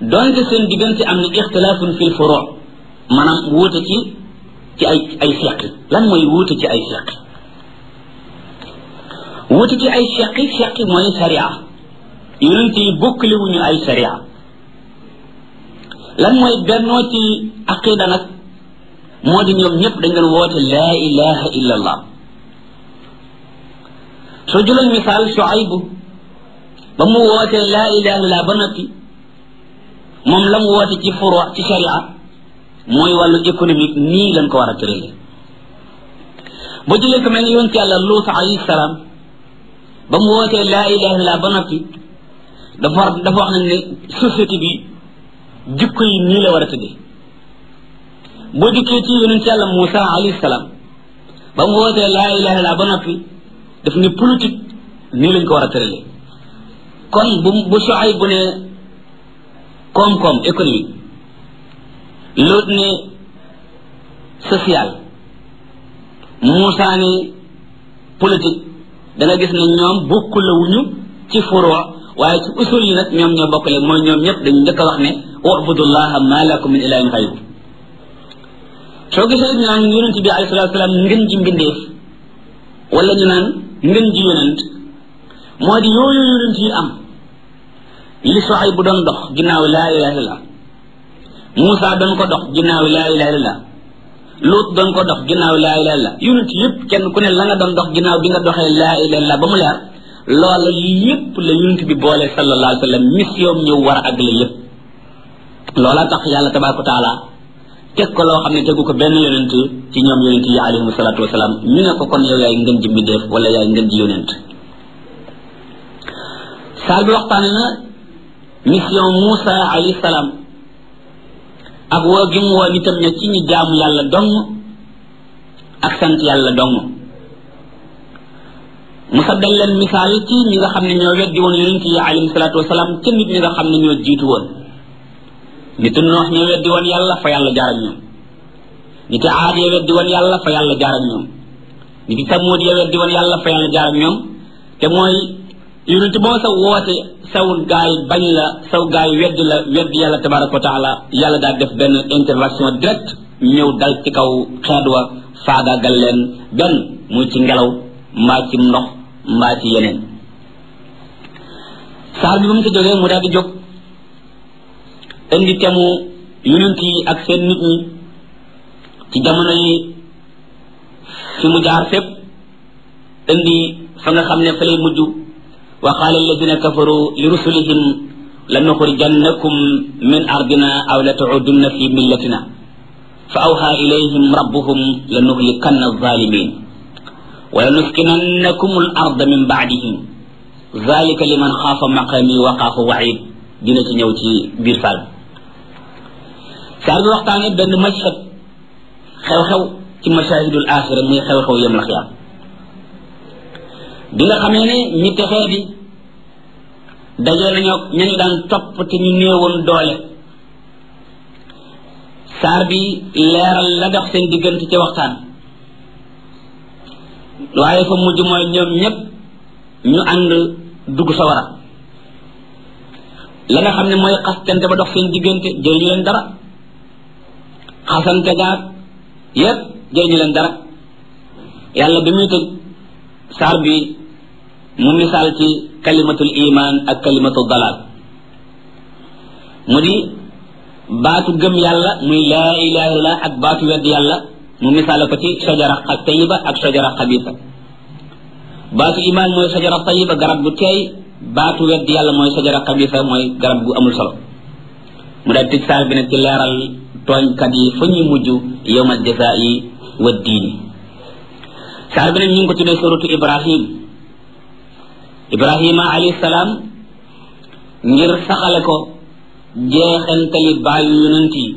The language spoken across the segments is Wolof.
donte seen diggante am na ixtilaafun fil furu maanaam wuute ci ci ay ay seqi lan mooy wuute ci ay seqi wuute ci ay seqi seqi mooy sharia yonent yi bokkale wuñu ay sharia lan mooy bennoo ci aqida nag moo di ñoom ñëpp dañ doon woote laa ilaha illa allah soo jëloon misaal Shuaybu ba mu wootee laa ilaha illa ba noppi moom la mu woote ci furu ci sharia mooy wàllu économique nii lañ ko war a tërale ba jëlee ko mel ni yonent yàlla Luut alayhi salaam ba mu wootee laa ilaha illa ba noppi dafa war dafa wax nañ ne société bi jikko yi nii la war a tëddee boo dikkee ci yonent yàlla Moussa alayhi salaam ba mu wootee laa ilaha illa ba noppi daf ne politique nii lañ ko war a tëralee kon bu bu soxay bu ne koom-koom économique loolu ne social Moussa ne politique da nga gis ne ñoom bokkulawuñu ci furoo waaye ci usul yi nag ñoom ñoo bokkale mooy ñoom ñëpp dañu njëkk a wax ne ubudullaha ma lakum min ilahin xayru soo gisee ñu naan yonent bi alayhi salatu salaam ngën ji mbindeef wala ñu naan ngën ji yonent moo di yooyu yonent yi am li soxay bu doon dox ginnaaw laa ilaha illallah Moussa doon ko dox ginnaaw laa ilaha illallah Luut doon ko dox ginnaaw laa ilaha illallah yonent yëpp kenn ku ne la nga doon dox ginnaaw bi nga doxee laa ilaha illallah ba mu leer loola yëpp la yonent bi boole sallallahu alayhi wa sallam mission ñëw war a àggale yëpp loola tax yàlla tabaraka wa taala teg ko loo xam ne tegu ko benn yonent ci ñoom yonent yi alayhim salatu wasalaam ñu ne ko kon yow yaay ngën ji mbindeef wala yaay ngën ji yonent saal bi waxtaane na mission Moussa alayhi salaam ak woo gi mu woo nitam ña ci ñu jaamu yàlla dong ak sant yàlla dong mu saddal leen misaal ci ñi nga xam ne ñoo weddi woon yonent yi alayhim salatu wasalaam ca nit ñi nga xam ne ñoo jiitu woon nit noox ñoo weddi woon yàlla fa yàlla jaar ak ñoom nit aad ya weddi woon yàlla fa yàlla jaar ak ñoom nit samuud ya weddi woon yàlla fa yàlla jaar ak ñoom te mooy yonent boo sa woote saw gaay bañ la saw gaay weddi la weddi yàlla tabaraka wa taala yàlla daal def benn intervention direct ñëw dal ci kaw xeet wa faagaagal leen benn muy ci ngelaw mbaa ci ndox mbaa ci yeneen saar bi ba mu ci jógee mu daal di jóg indi temu yonent yi ak seen nit ñi ci jamono yi fi mu jaar fépp indi fa nga xam ne fa lay mujj wa qaala alladina kafaru li rusulihim lanuxrijannakum min ardina aw la taudunna fi millatina fa awha ilayhim rabbuhum lanuhlikanna alzalimin wa lanuskinannakum al arda min baadihim zalika liman xaafa maqami wa xaafa waid dina ci ñëw ci biir saal saar bi waxtaane benn mashhad xew-xew ci mashahidul axira muy xew-xew yem la xiyaam bi nga xamee ne ñi texee di dajee nañoo ñañu daan topp te ñu néewoon doole saar bi leeral la dox seen diggante ci waxtaan waaye fa mujj mooy ñoom ñépp ñu ànd dugg sawara la nga xam ne mooy xastante ba dox seen diggante jëriñu leen dara xasante gaag yépp jëriñu leen dara yàlla bi muy tëj saar bi mu misaal ci kalimatul iman ak kalimatul dalal mu di baatu gëm yàlla muy laa ilaha illallah ak baatu wedd yàlla mu misaale ko ci sajara tayiba ak sajara xabisa baatu iman mooy sajara tayiba garab gu teey baatu wedd yàlla mooy sajara xabisa mooy garab gu amul solo mu daal tëj saar bi nag ci leeral tooñkat yi fa ñuy mujj yowmal jazaa'i wa diini saar bi nag ñu ngi ko tuddee suratu ibrahim ibrahima alayhi salaam ngir saxale ko jeexantali baayu yonent yi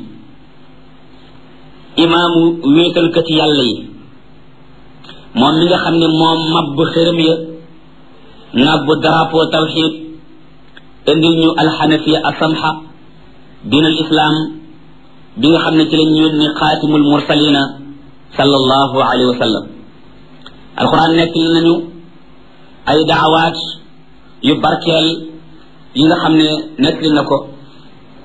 imaamu wéetalkati yàlla yi moom mi nga xam ne moom mabb xërëm ya nabb drapeau tawxid indil ñu alxanafiya asamha diin al islam bi nga xam ne ci lañ yónni xaatimul mursalina sallallahu alayhi wa sallam alquran nekk li nañu ay daawaat yu barkeel yi nga xam ne nekk li na ko